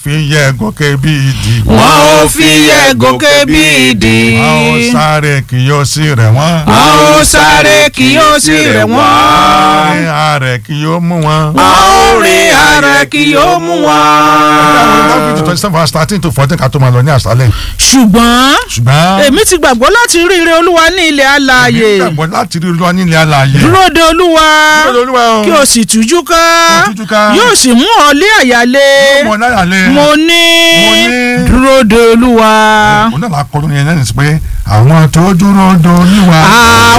fi yẹ gòkè bí ìdì. wọn ò fi yẹ gòkè bí ìdì. a ó sáré kì yóò sì rẹ̀ wọ́n. a ó sáré kí yóò sì rẹ̀ wọ́n. àárín ààrẹ kì yóò mú wọn. a ó rìn ààrẹ kí yóò mú wọn. Dáfídì twenty seven verse thirteen to fourteen ká tó máa lọ ní àṣálẹ̀. ṣùgbọ́n ṣùgbọ́n èmi ti gbàgbọ́ láti rí ire olúwa ní ilẹ̀ alààyè èmi gbàgbọ́ láti rí olúwa nílẹ̀ alààyè. dúró de olúwa Dúró de Olúwa o. kí o sì tújú ká Kí o tújú ká. yóò sì mú ọ lé àyálé mo náírà lé. mo ní Mo ní. dúró de olúwa òun náà la kọ́ lórí yẹn lẹ́yìn sí pé àwọn tó dúró de Olúwa. àwọn